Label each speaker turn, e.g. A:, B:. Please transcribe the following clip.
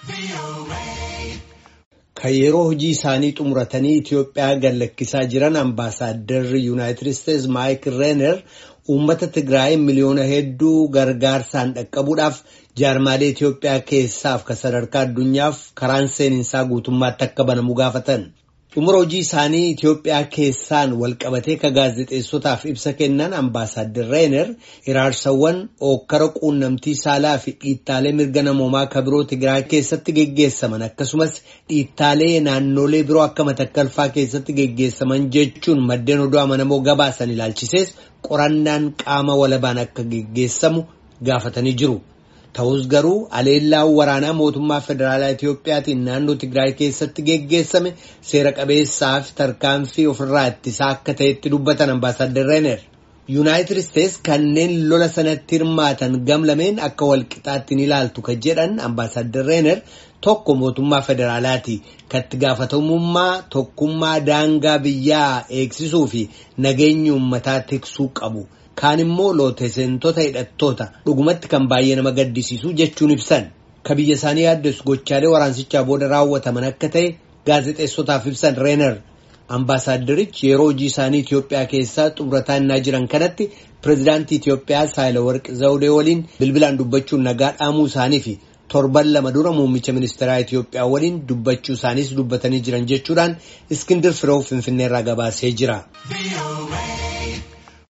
A: Kan yeroo hojii isaanii xumuratanii Itoophiyaa gallakkisaa jiran ambaasaaddarri Yuunaayitid Isteetsi Maayik Reener uummata Tigraay miliyoona hedduu gargaarsaan dhaqqabuudhaaf jaarmaalee Itoophiyaa keessaaf kan sadarkaa addunyaaf karaan seeninsaa guutummaatti akka banamu gaafatan. Xumura hojii isaanii Itoophiyaa keessaan walqabatee ka gaazexeessotaaf ibsa kennan ambaasaadder Reener iraarsawwan ookkara quunnamtii saalaa fi dhiittaalee mirga namoomaa ka biroo Tigraay keessatti geggeessaman akkasumas dhiittaalee naannolee biroo akka matakkalfaa keessatti geggeessaman jechuun maddeen oduu amanamoo gabaasan ilaalchisees qorannaan qaama walabaan akka geggeessamu gaafatanii jiru. Ta'us garuu aleellaan waraanaa mootummaa federaalaa Itiyoophiyaatiin naannoo Tigraay keessatti geggeessame seera qabeessaa fi tarkaanfii ofirraa ittisaa akka ta'etti dubbatan ambaasaadder Reener. Yuunaayitid Isteetsi kanneen lola sanatti hirmaatan gamlameen akka walqixaatti ni ilaaltu kan jedhan ambaasaadder Reener tokko mootummaa federaalaati. Katti gaafatamummaa tokkummaa daangaa biyyaa eegsisuu fi nageenya uummataa tiksuu qabu. Kaan immoo looteseentota hidhattoota dhugumatti kan baay'ee nama gaddisiisu jechuun ibsan ka biyya isaanii yaaddeessu gochaalee waraansichaa booda raawwataman akka ta'e gaazexeessotaaf ibsan reener ambaasaadderichi yeroo hojii isaanii Itoophiyaa keessaa xumurataa innaa jiran kanatti pireezidaantii Itoophiyaa Saayilawarqi Zawudee waliin bilbilaan dubbachuun nagaa dhaamuu isaanii fi torban lama dura muummicha ministeeraa Itoophiyaa waliin dubbachuu isaaniis dubbatanii jiran jechuudhaan Iskindir Firoo Finfinneerraa gabaasee jira.